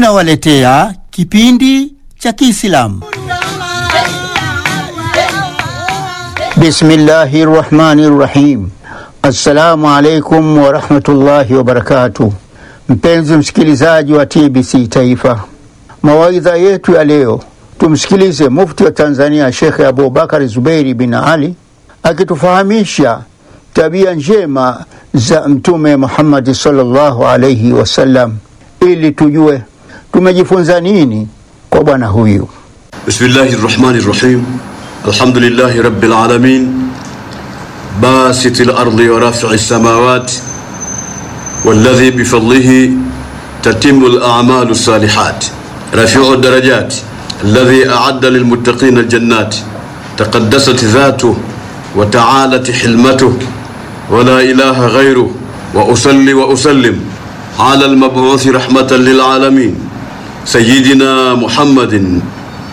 tunawaletea kipindi cha Kiislamu. Bismillahi rahmani rahim. Assalamu alaikum warahmatullahi wabarakatuh. Mpenzi msikilizaji wa TBC Taifa, mawaidha yetu ya leo tumsikilize mufti wa Tanzania Shekhe Abubakari Zubeiri bin Ali akitufahamisha tabia njema za Mtume Muhammadi sallallahu alaihi wasallam ili tujue tumejifunza nini kwa bwana huyu. Bismillahi rahmani rahim. Alhamdulillahi rabbil alamin basiti lardi wa rafi'i samawati walladhi bifadlihi tatimu al'amalu salihat rafi'u darajati alladhi a'adda lilmuttaqina aljannati taqaddasat dhatuhu wa ta'alat hilmatuhu wa la ilaha ghayruhu wa usalli wa usallim ala almab'uthi rahmatan lil'alamin sayyidina Muhammadin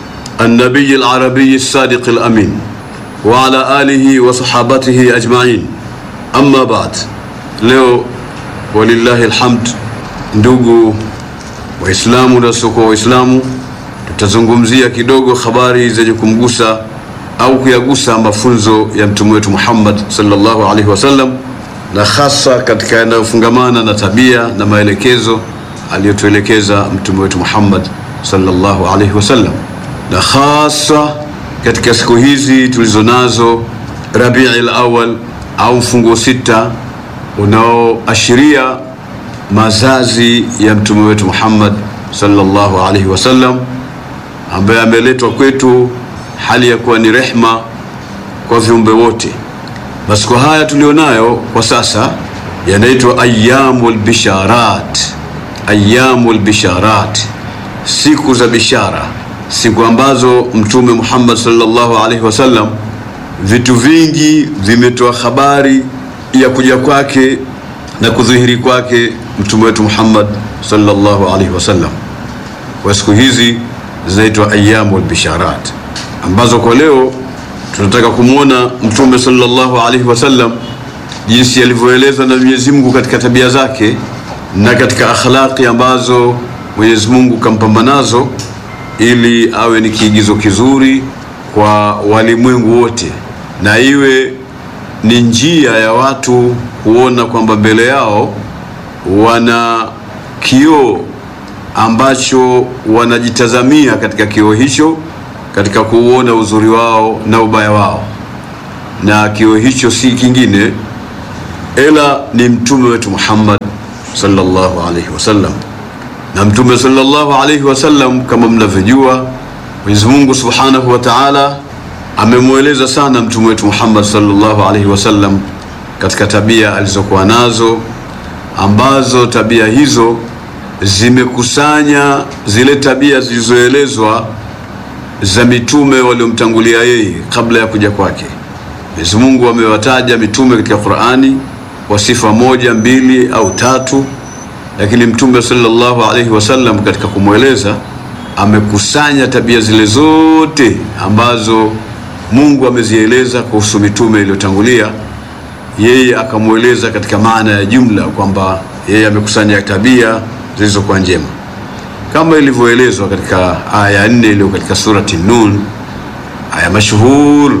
النبي العربي الصادق الأمين وعلى آله وصحابته أجمعين أما بعد leo walillahi alhamd ndugu waislamu na wasiokuwa waislamu tutazungumzia kidogo habari zenye kumgusa au kuyagusa mafunzo ya mtume wetu muhammad sallallahu alaihi wasallam na hasa katika yanayofungamana na tabia na maelekezo aliyotuelekeza mtume wetu muhammad sallallahu alaihi wasallam na hasa katika siku hizi tulizo nazo Rabii al-Awwal au mfungo sita unaoashiria mazazi ya mtume wetu Muhammad sallallahu alaihi wasallam ambaye ameletwa kwetu hali ya kuwa ni rehma kwa viumbe wote. Masiku haya tulionayo kwa sasa yanaitwa ayyamul bisharat, ayyamul bisharat, siku za bishara siku ambazo mtume Muhammad sallallahu alaihi wasallam vitu vingi vimetoa habari ya kuja kwake na kudhihiri kwake mtume wetu Muhammad sallallahu alaihi wasallam. Kwa siku hizi zinaitwa ayyamul bisharat, ambazo kwa leo tunataka kumwona mtume sallallahu alaihi wasallam jinsi alivyoelezwa na Mwenyezi Mungu katika tabia zake na katika akhlaqi ambazo Mwenyezi Mungu kampamba nazo ili awe ni kiigizo kizuri kwa walimwengu wote na iwe ni njia ya watu kuona kwamba mbele yao wana kioo ambacho wanajitazamia katika kioo hicho katika kuuona uzuri wao na ubaya wao, na kioo hicho si kingine ila ni mtume wetu Muhammad sallallahu alaihi wasallam na mtume sallallahu alaihi wasallam kama mnavyojua Mwenyezi Mungu Subhanahu wa Ta'ala amemweleza sana mtume wetu Muhammad sallallahu alaihi wasallam katika tabia alizokuwa nazo ambazo tabia hizo zimekusanya zile tabia zilizoelezwa za mitume waliomtangulia yeye kabla ya kuja kwake. Mwenyezi Mungu amewataja mitume katika Qur'ani kwa sifa moja, mbili au tatu lakini mtume sallallahu alaihi wasallam katika kumweleza amekusanya tabia zile zote ambazo Mungu amezieleza kuhusu mitume iliyotangulia, yeye akamweleza katika maana ya jumla kwamba yeye amekusanya tabia zilizokuwa njema kama ilivyoelezwa katika aya nne iliyo katika surati Nun, aya mashuhur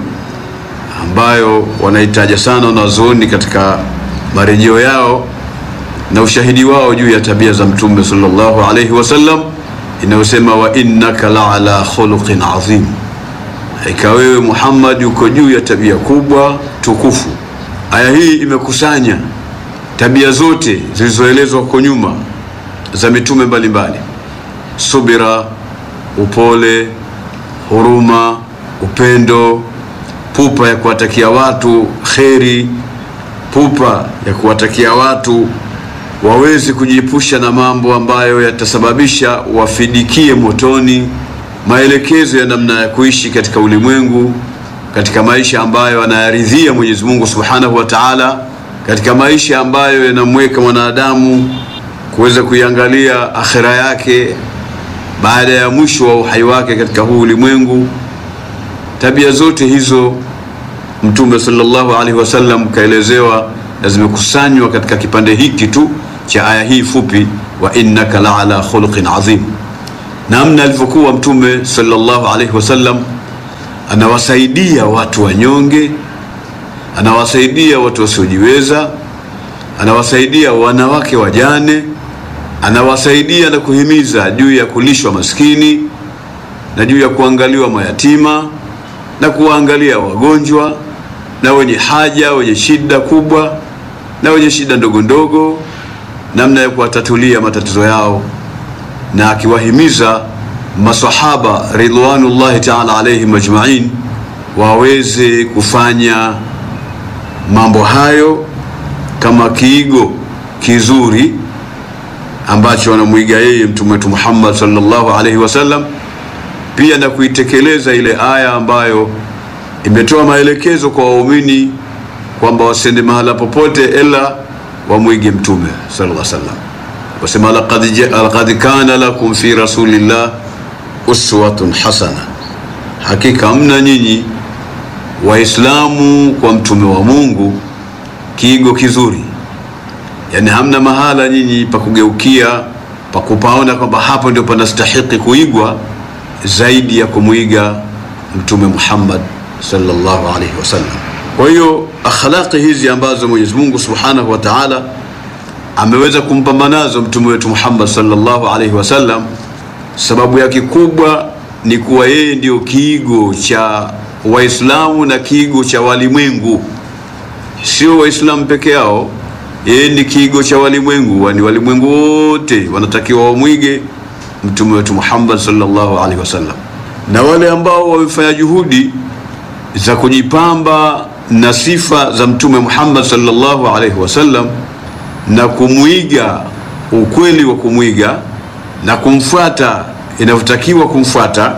ambayo wanaitaja sana wanazuoni katika marejeo yao na ushahidi wao juu ya tabia za mtume sallallahu alaihi wasallam inayosema wa innaka la ala khuluqin adhim, hakika wewe Muhammad uko juu ya tabia kubwa tukufu. Aya hii imekusanya tabia zote zilizoelezwa huko nyuma za mitume mbalimbali: subira, upole, huruma, upendo, pupa ya kuwatakia watu kheri, pupa ya kuwatakia watu waweze kujiepusha na mambo ambayo yatasababisha wafidikie motoni, maelekezo ya namna ya kuishi katika ulimwengu, katika maisha ambayo anayaridhia Mwenyezi Mungu Subhanahu wa Ta'ala, katika maisha ambayo yanamweka mwanadamu kuweza kuiangalia akhira yake baada ya mwisho wa uhai wake katika huu ulimwengu. Tabia zote hizo Mtume sallallahu alaihi wasallam kaelezewa na zimekusanywa katika kipande hiki tu cha aya hii fupi wa innaka la ala khuluqin adhim, namna alivyokuwa Mtume sallallahu alaihi wasallam anawasaidia watu wanyonge, anawasaidia watu wasiojiweza, anawasaidia wanawake wajane, anawasaidia na kuhimiza juu ya kulishwa maskini na juu ya kuangaliwa mayatima na kuwaangalia wagonjwa na wenye haja, wenye shida kubwa na wenye shida ndogo ndogo, namna ya kuwatatulia matatizo yao, na akiwahimiza masahaba ridwanullahi taala alaihim ajmain waweze kufanya mambo hayo kama kiigo kizuri ambacho wanamwiga yeye mtume wetu Muhammad sallallahu alaihi wasallam, pia na kuitekeleza ile aya ambayo imetoa maelekezo kwa waumini kwamba wasende mahala popote ila wamwige mtume sallallahu alaihi wasallam, wasema laqad kana lakum fi rasulillah uswatun hasana, hakika mna nyinyi Waislamu kwa mtume wa Mungu kiigo kizuri. Yani hamna mahala nyinyi pa kugeukia pa kupaona kwamba hapo ndio panastahiki kuigwa zaidi ya kumwiga mtume Muhammad sallallahu alaihi wasallam. Kwa hiyo akhlaqi hizi ambazo Mwenyezi Mungu Subhanahu wa Ta'ala ameweza kumpamba nazo mtume wetu Muhammad sallallahu alaihi wasallam, sababu yake kubwa ni kuwa yeye ndio kiigo cha Waislamu na kiigo cha walimwengu, sio Waislamu peke yao. Yeye ni kiigo cha walimwengu, wani walimwengu wote wanatakiwa wamwige mtume wetu Muhammad sallallahu alaihi wasallam, na wale ambao wamefanya juhudi za kujipamba na sifa za mtume Muhammad sallallahu alaihi wasallam na kumwiga ukweli wa kumwiga na kumfuata inavyotakiwa kumfuata,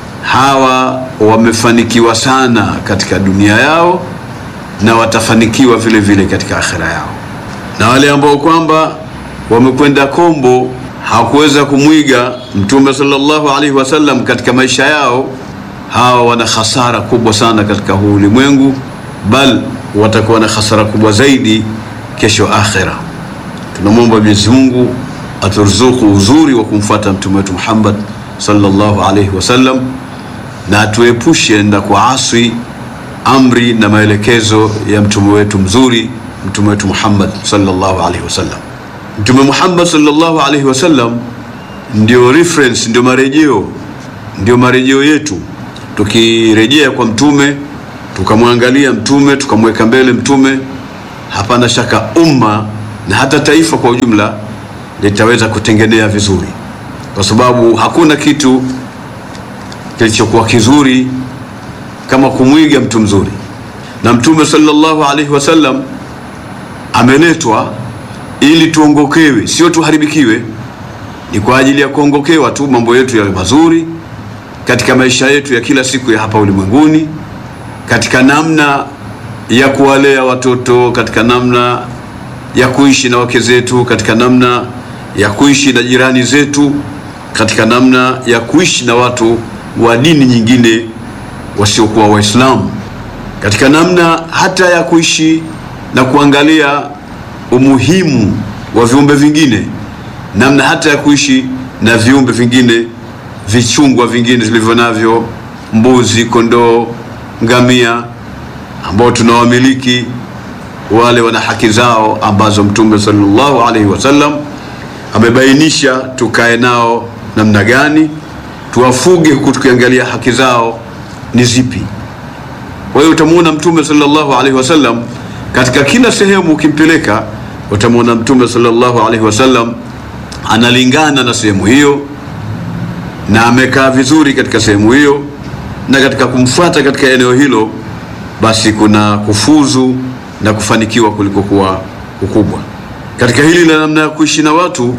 hawa wamefanikiwa sana katika dunia yao na watafanikiwa vile vile katika akhira yao. Na wale ambao kwamba wamekwenda kombo hawakuweza kumwiga mtume sallallahu alaihi wasallam katika maisha yao, hawa wana hasara kubwa sana katika huu ulimwengu, bal watakuwa na hasara kubwa zaidi kesho akhira. Tunamwomba Mwenyezi Mungu aturuzuku uzuri wa kumfuata mtume wetu Muhammad sallallahu alaihi wasallam na atuepushe na kuaswi amri na maelekezo ya mtume wetu mzuri, mtume wetu Muhammad sallallahu alaihi wasallam. Mtume Muhammad sallallahu alaihi wasallam ndio reference, ndio marejeo, ndio marejeo yetu. Tukirejea kwa mtume, tukamwangalia mtume, tukamweka mbele mtume, hapana shaka umma na hata taifa kwa ujumla litaweza kutengenea vizuri, kwa sababu hakuna kitu kilichokuwa kizuri kama kumwiga mtu mzuri. Na mtume sallallahu alaihi wasallam ameletwa ili tuongokewe, sio tuharibikiwe. Ni kwa ajili ya kuongokewa tu, mambo yetu yawe mazuri katika maisha yetu ya kila siku ya hapa ulimwenguni, katika namna ya kuwalea watoto, katika namna ya kuishi na wake zetu, katika namna ya kuishi na jirani zetu, katika namna ya kuishi na watu wa dini nyingine wasiokuwa Waislamu, katika namna hata ya kuishi na kuangalia umuhimu wa viumbe vingine, namna hata ya kuishi na viumbe vingine vichungwa vingine vilivyo navyo, mbuzi, kondoo, ngamia ambao tunawamiliki wale wana haki zao ambazo Mtume sallallahu alaihi wasallam amebainisha tukae nao namna gani, tuwafuge huku tukiangalia haki zao ni zipi. Kwa hiyo utamwona Mtume sallallahu alaihi wasallam katika kila sehemu ukimpeleka, utamwona Mtume sallallahu alaihi wasallam analingana na sehemu hiyo na amekaa vizuri katika sehemu hiyo, na katika kumfuata katika eneo hilo, basi kuna kufuzu na kufanikiwa kulikokuwa kukubwa. Katika hili la namna ya kuishi na watu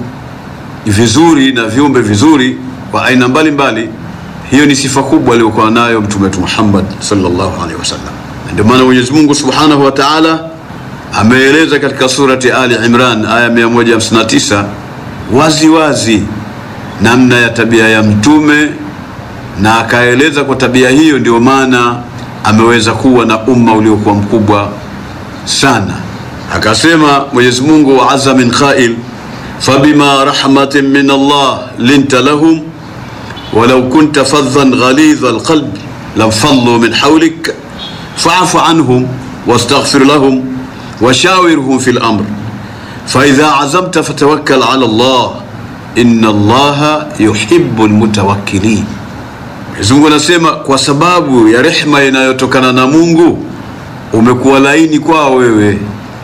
vizuri na viumbe vizuri wa aina mbalimbali, hiyo ni sifa kubwa aliyokuwa nayo mtume wetu Muhammad sallallahu alaihi wasallam. Ndio maana Mwenyezi Mungu Subhanahu wa Ta'ala ameeleza katika surati Ali Imran aya 159 wazi wazi namna ya tabia ya mtume, na akaeleza kwa tabia hiyo ndio maana ameweza kuwa na umma uliokuwa mkubwa sana. Akasema Mwenyezi Mungu, wa azza min qail fabima rahmatin min Allah linta lahum walau kunta fadhan ghalidha alqalbi lamfallu min hawlik fa'fu anhum wastaghfir lahum washawirhum fil amr faidha azamta fatawakkal ala Allah inna Allaha yuhibbu almutawakkilin. Mwenyezi Mungu anasema kwa sababu ya rehma inayotokana na Mungu umekuwa laini kwao wewe,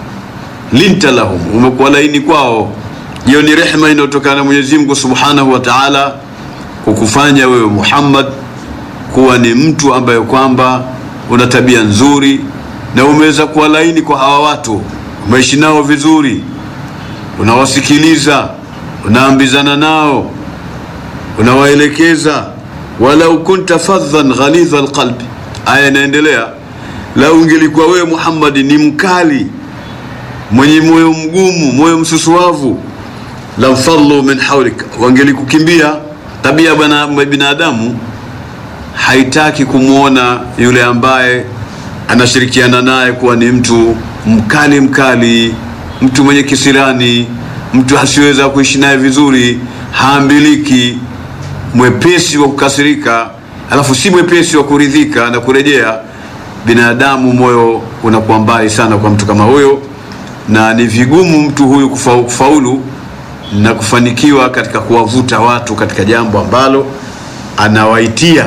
linta lahum, umekuwa laini kwao. Hiyo ni rehma inayotokana na Mwenyezi Mungu Subhanahu wa Ta'ala kukufanya wewe Muhammad kuwa ni mtu ambaye kwamba una tabia nzuri na umeweza kuwa laini kwa hawa watu, umeishi nao vizuri, unawasikiliza, unaambizana nao, unawaelekeza. walau kunta fadhan ghalidha alqalbi, aya inaendelea, lau ungelikuwa wewe Muhammad ni mkali, mwenye moyo mgumu, moyo msusuavu, lamfallu min hawlik, wangelikukimbia. Tabia bwana binadamu haitaki kumwona yule ambaye anashirikiana naye kuwa ni mtu mkali mkali, mtu mwenye kisirani, mtu asiweza kuishi naye vizuri, haambiliki, mwepesi wa kukasirika, alafu si mwepesi wa kuridhika na kurejea. Binadamu moyo unakuwa mbali sana kwa mtu kama huyo, na ni vigumu mtu huyu kufa, kufaulu na kufanikiwa katika kuwavuta watu katika jambo ambalo anawaitia.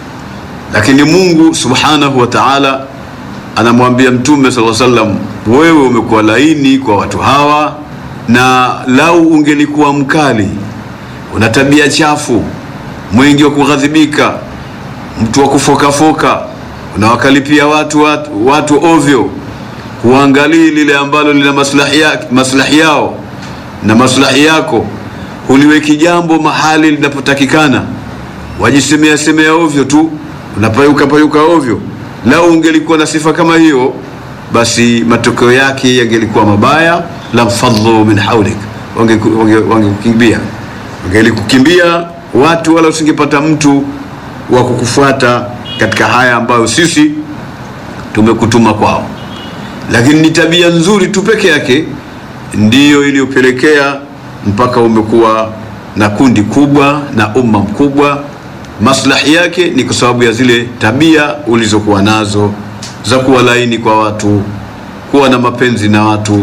Lakini Mungu subhanahu wa ta'ala anamwambia Mtume sallallahu alaihi wasallam, wewe umekuwa laini kwa watu hawa, na lau ungelikuwa mkali, una tabia chafu, mwingi wa kughadhibika, mtu wa kufokafoka, unawakalipia watu, watu, watu ovyo, huangalii lile ambalo lina maslahi, ya, maslahi yao na maslahi yako, huliweki jambo mahali linapotakikana, wajisemea semea ovyo tu, unapayuka payuka ovyo. Lau ungelikuwa na sifa kama hiyo, basi matokeo yake yangelikuwa mabaya. lamfadhu min haulik, wangekukimbia, wangelikukimbia watu, wala usingepata mtu wa kukufuata katika haya ambayo sisi tumekutuma kwao. Lakini ni tabia nzuri tu peke yake ndiyo iliyopelekea mpaka umekuwa na kundi kubwa na umma mkubwa. Maslahi yake ni kwa sababu ya zile tabia ulizokuwa nazo za kuwa laini kwa watu, kuwa na mapenzi na watu,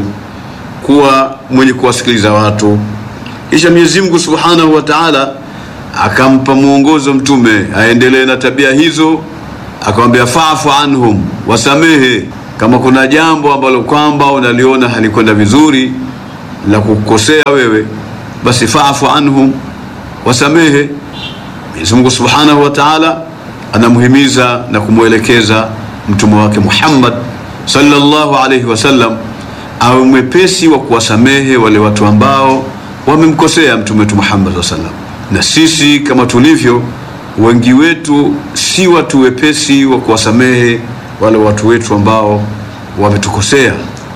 kuwa mwenye kuwasikiliza watu. Kisha Mwenyezi Mungu Subhanahu wa Ta'ala akampa mwongozo Mtume aendelee na tabia hizo, akamwambia fa'fu anhum, wasamehe kama kuna jambo ambalo kwamba unaliona halikwenda vizuri la kukosea wewe, basi fa'fu anhum, wasamehe. Mwenyezi Mungu Subhanahu wa Ta'ala anamhimiza na kumwelekeza mtume wake Muhammad sallallahu alayhi wasallam awe mwepesi wa kuwasamehe wale watu ambao wamemkosea mtume wetu Muhammad sallallahu alayhi wasallam. Na sisi kama tulivyo wengi wetu si watu wepesi wa kuwasamehe wale watu wetu ambao wametukosea.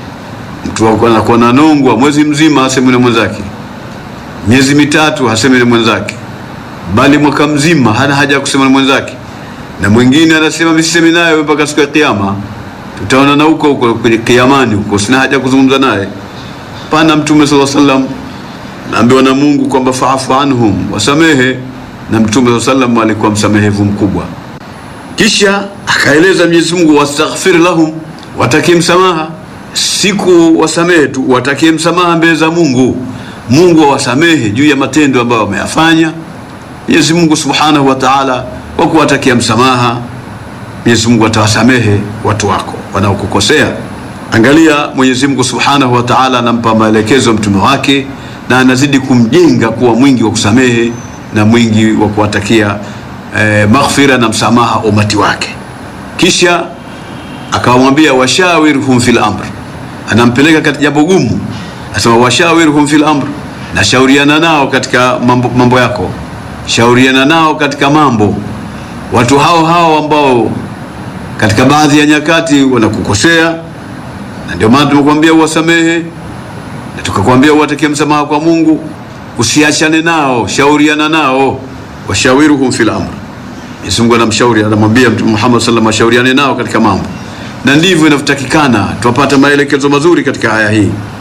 Mtu anakuwa na nongwa mwezi mzima hasemi na mwenzake, miezi mitatu hasemi na mwenzake, bali mwaka mzima hana haja ya kusema na mwenzake, na mwingine anasema misisemi naye mpaka siku ya Kiyama, tutaona na huko huko kwenye kiamani huko, sina haja ya kuzungumza naye. Pana Mtume sallallahu alaihi wasallam naambiwa na Mungu kwamba faafu anhum, wasamehe, na Mtume sallallahu alaihi wasallam alikuwa msamehevu mkubwa. Kisha akaeleza Mwenyezi Mungu, wastaghfir lahum, watakie msamaha. Siku wasamehe tu, watakie msamaha mbele za Mungu. Mungu awasamehe juu ya matendo ambayo wameyafanya. Mwenyezi Mungu Subhanahu wa Ta'ala, kwa kuwatakia msamaha, Mwenyezi Mungu atawasamehe watu wako wanaokukosea. Angalia, Mwenyezi Mungu Subhanahu wa Ta'ala anampa maelekezo mtume wake na anazidi kumjenga kuwa mwingi wa kusamehe na mwingi wa kuwatakia eh, maghfira na msamaha umati wake. Kisha akamwambia washawirhum fil amr, anampeleka katika jambo gumu, asema washawirhum fil amr, na shauriana nao katika mambo, mambo yako, shauriana nao katika mambo. Watu hao hao ambao katika baadhi ya nyakati wanakukosea, na ndio maana tumekuambia uwasamehe na tukakwambia uwatakie msamaha kwa Mungu, usiachane nao, shauriana nao, washawiruhum fil amr. Mwenyezi Mungu anamshauri, anamwambia Mtume Muhammad sallallahu alaihi wasallam ashauriane nao katika mambo, na ndivyo inavyotakikana. Tupata maelekezo mazuri katika aya hii.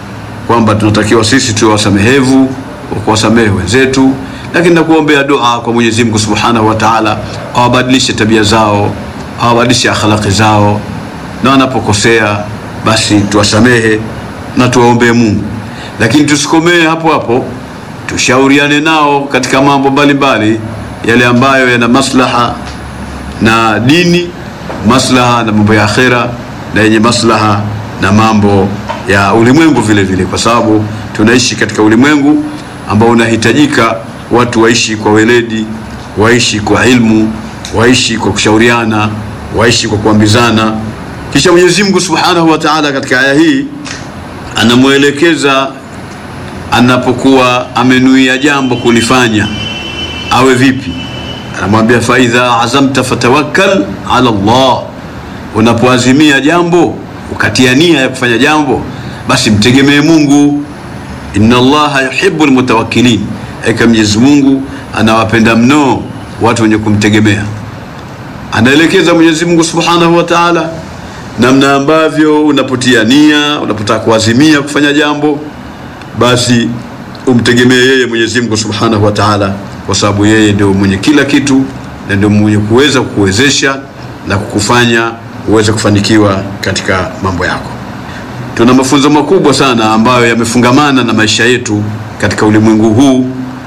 kwamba tunatakiwa sisi tuwe wasamehevu wa kuwasamehe wenzetu, lakini na kuombea dua kwa Mwenyezi Mungu Subhanahu wa Ta'ala awabadilishe tabia zao, awabadilishe akhlaqi zao, na wanapokosea basi tuwasamehe na tuwaombee Mungu, lakini tusikomee hapo hapo, tushauriane nao katika mambo mbalimbali yale ambayo yana maslaha na dini, maslaha na mambo ya akhera, na yenye maslaha na mambo ya ulimwengu vile vile, kwa sababu tunaishi katika ulimwengu ambao unahitajika watu waishi kwa weledi, waishi kwa ilmu, waishi kwa kushauriana, waishi kwa kuambizana. Kisha Mwenyezi Mungu Subhanahu wa Ta'ala katika aya hii anamwelekeza anapokuwa amenuia jambo kulifanya awe vipi. Anamwambia faidha azamta fatawakkal ala Allah, unapoazimia jambo ukatia nia ya kufanya jambo, basi mtegemee Mungu. Inna Allaha yuhibbu almutawakkilin, eka Mwenyezi Mungu anawapenda mno watu wenye kumtegemea. Anaelekeza Mwenyezi Mungu Subhanahu wa Ta'ala namna ambavyo unapotia nia, unapotaka kuazimia kufanya jambo, basi umtegemee yeye Mwenyezi Mungu Subhanahu wa Ta'ala, kwa sababu yeye ndio mwenye kila kitu na ndio mwenye kuweza kukuwezesha na kukufanya uweze kufanikiwa katika mambo yako. Tuna mafunzo makubwa sana ambayo yamefungamana na maisha yetu katika ulimwengu huu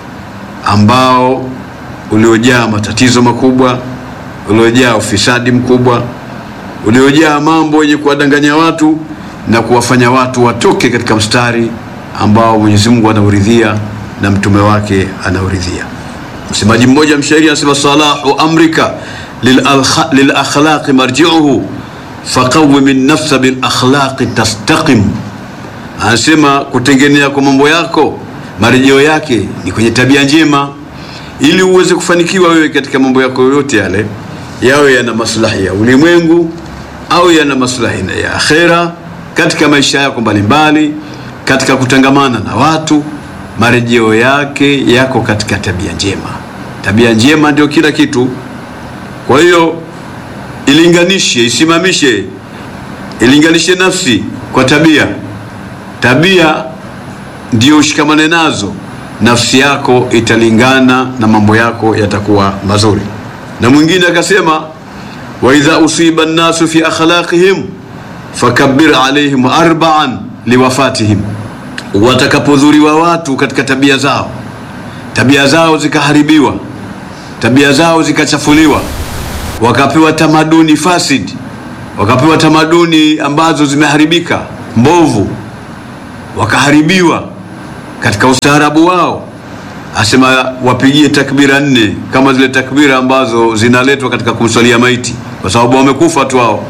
ambao uliojaa matatizo makubwa, uliojaa ufisadi mkubwa, uliojaa mambo yenye kuwadanganya watu na kuwafanya watu watoke katika mstari ambao Mwenyezi Mungu anauridhia na mtume wake anauridhia. Msemaji mmoja mshairi anasema, salahu amrika lil akhlaqi marji'uhu faqawwim an-nafsa bil akhlaqi tastaqim. Anasema kutengenea kwa mambo yako marejeo yake ni kwenye tabia njema, ili uweze kufanikiwa wewe katika mambo yako yote yale, yawe yana maslahi ya ulimwengu au yana maslahi ya akhera, katika maisha yako mbalimbali, katika kutangamana na watu, marejeo yake yako katika tabia njema. Tabia njema ndio kila kitu. Kwa hiyo ilinganishe, isimamishe, ilinganishe nafsi kwa tabia. Tabia ndio ushikamane nazo, nafsi yako italingana na mambo yako yatakuwa mazuri. Na mwingine akasema, wa idha usiba nnasu fi akhlaqihim fakabbir alaihim arba'an liwafatihim, watakapodhuriwa watu katika tabia zao, tabia zao zikaharibiwa, tabia zao zikachafuliwa wakapewa tamaduni fasid, wakapewa tamaduni ambazo zimeharibika mbovu, wakaharibiwa katika ustaarabu wao, asema wapigie takbira nne kama zile takbira ambazo zinaletwa katika kumswalia maiti, kwa sababu wamekufa tu wao.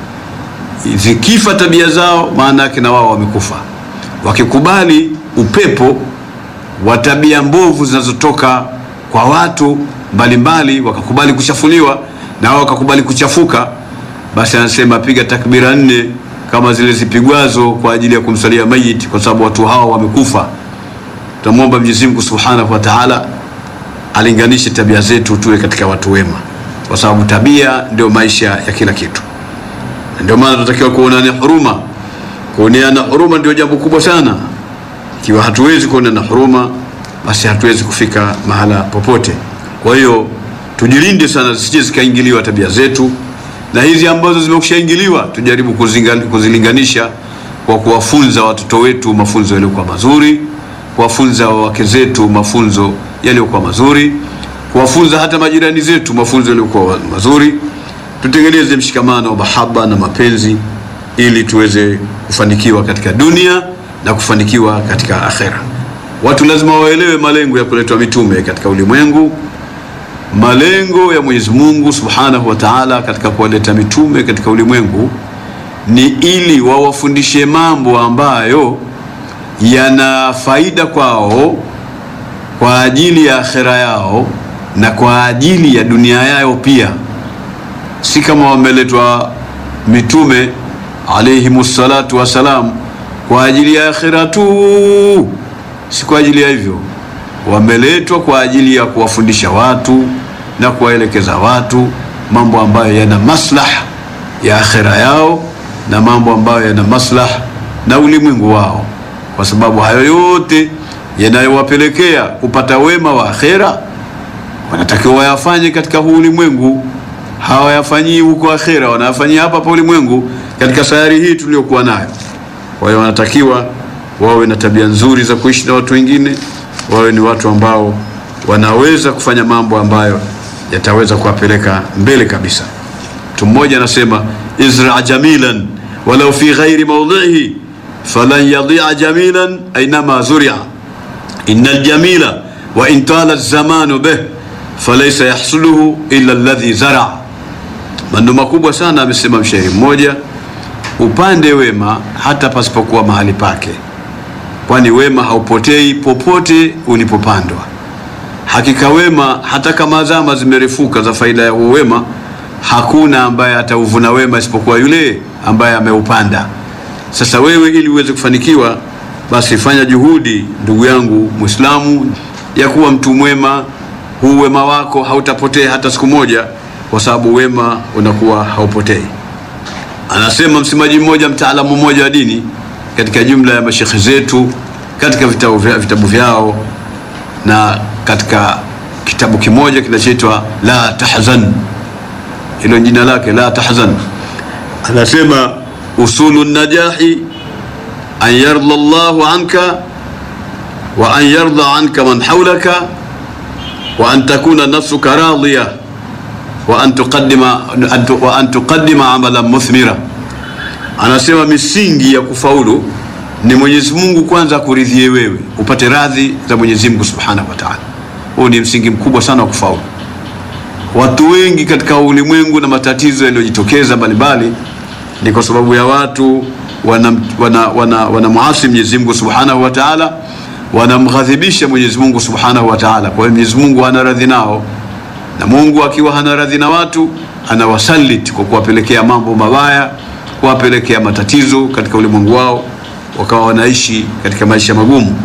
Zikifa tabia zao, maana yake na wao wamekufa. Wakikubali upepo wa tabia mbovu zinazotoka kwa watu mbalimbali, wakakubali kuchafuliwa na wao wakakubali kuchafuka, basi anasema piga takbira nne kama zile zipigwazo kwa ajili ya kumsalia mayit, kwa sababu watu hao wamekufa. Tunamwomba Mwenyezi Mungu Subhanahu wa Ta'ala alinganishe tabia zetu tuwe katika watu wema, kwa sababu tabia ndio maisha ya kila kitu. Ndio maana tunatakiwa kuonana huruma. Kuoneana huruma ndio jambo kubwa sana. Ikiwa hatuwezi kuonana huruma, basi hatuwezi kufika mahala popote. Kwa hiyo tujilinde sana zisije zikaingiliwa tabia zetu, na hizi ambazo zimekushaingiliwa tujaribu kuzilinganisha kwa kuwafunza watoto wetu mafunzo yaliyokuwa mazuri, kuwafunza wake zetu mafunzo yaliyokuwa mazuri, kuwafunza hata majirani zetu mafunzo yaliyokuwa mazuri. Tutengeneze mshikamano wa mahaba na mapenzi, ili tuweze kufanikiwa katika dunia na kufanikiwa katika akhera. Watu lazima waelewe malengo ya kuletwa mitume katika ulimwengu malengo ya Mwenyezi Mungu Subhanahu wa Ta'ala katika kuwaleta mitume katika ulimwengu ni ili wawafundishe mambo ambayo yana faida kwao kwa ajili ya akhera yao na kwa ajili ya dunia yao pia. Si kama wameletwa mitume alayhimus salatu wassalam kwa ajili ya akhera tu, si kwa ajili ya hivyo wameletwa kwa ajili ya kuwafundisha watu na kuwaelekeza watu mambo ambayo yana maslah ya akhera yao na mambo ambayo yana maslah na ulimwengu wao. kwa sababu hayo yote yanayowapelekea kupata wema wa akhera wanatakiwa wayafanye katika huu ulimwengu, hawayafanyii huko akhera, wanayafanyia hapa pa ulimwengu, katika sayari hii tuliyokuwa nayo. Kwa hiyo wanatakiwa wawe na tabia nzuri za kuishi na watu wengine, wawe ni watu ambao wanaweza kufanya mambo ambayo yataweza kuwapeleka mbele kabisa. Mtu mmoja anasema izra jamilan walau fi ghairi mawdhihi falan yadia jamilan ainama zuria inna aljamila wa in tala zamanu bih falaysa yahsuluhu illa alladhi zara. Maneno makubwa sana amesema mshairi mmoja, upande wema hata pasipokuwa mahali pake, kwani wema haupotei popote ulipopandwa. Hakika wema hata kama zama zimerefuka za faida ya huo wema, hakuna ambaye atauvuna wema isipokuwa yule ambaye ameupanda. Sasa wewe, ili uweze kufanikiwa, basi fanya juhudi, ndugu yangu Muislamu, ya kuwa mtu mwema. Huu wema wako hautapotea hata siku moja, kwa sababu wema unakuwa haupotei. Anasema msemaji mmoja, mtaalamu mmoja wa dini katika jumla ya mashekhe zetu katika vitabu, vya, vitabu vyao na katika kitabu kimoja kinachoitwa La Tahzan, hilo jina lake La Tahzan, anasema usulu najahi an yarda Allahu anka wa an yarda anka man hawlaka wa an takuna nafsuka radiya wa an tuqaddima wa an tuqaddima amalan muthmira. Anasema misingi ya kufaulu ni Mwenyezi Mungu kwanza akuridhie wewe upate radhi za Mwenyezi Mungu Subhanahu wa Ta'ala. Huu ni msingi mkubwa sana wa kufaulu. Watu wengi katika ulimwengu na matatizo yaliyojitokeza mbalimbali ni kwa sababu ya watu wanamwasi wana, wana, wana Mwenyezi Mungu Subhanahu wa Ta'ala, wanamghadhibisha Mwenyezi Mungu Subhanahu wa Ta'ala. Kwa hiyo Mwenyezi Mungu hana radhi nao, na Mungu akiwa hana radhi na watu anawasaliti kwa kuwapelekea mambo mabaya, kuwapelekea matatizo katika ulimwengu wao wakawa wanaishi katika maisha magumu.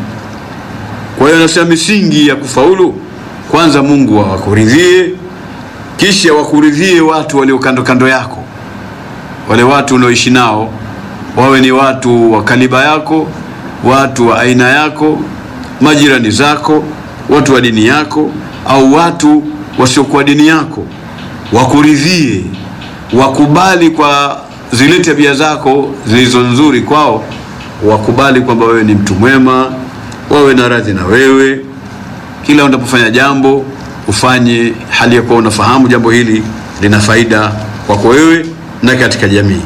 Kwa hiyo anasema misingi ya kufaulu, kwanza Mungu awakuridhie, kisha wakuridhie watu walio kando kando yako, wale watu unaoishi nao wawe ni watu wa kaliba yako, watu wa aina yako, majirani zako, watu wa dini yako au watu wasiokuwa dini yako, wakuridhie, wakubali kwa zile tabia zako zilizo nzuri kwao wakubali kwamba wewe ni mtu mwema, wawe na radhi na wewe. Kila unapofanya jambo ufanye hali ya kuwa unafahamu jambo hili lina faida kwako wewe na katika jamii.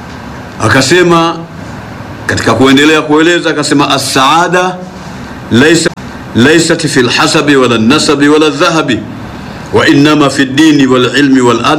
Akasema katika kuendelea kueleza, akasema as-saada laysa laysat fi al-hasabi wala an-nasabi wala adh-dhahabi wa innama fi ad-dini wal ilmi wal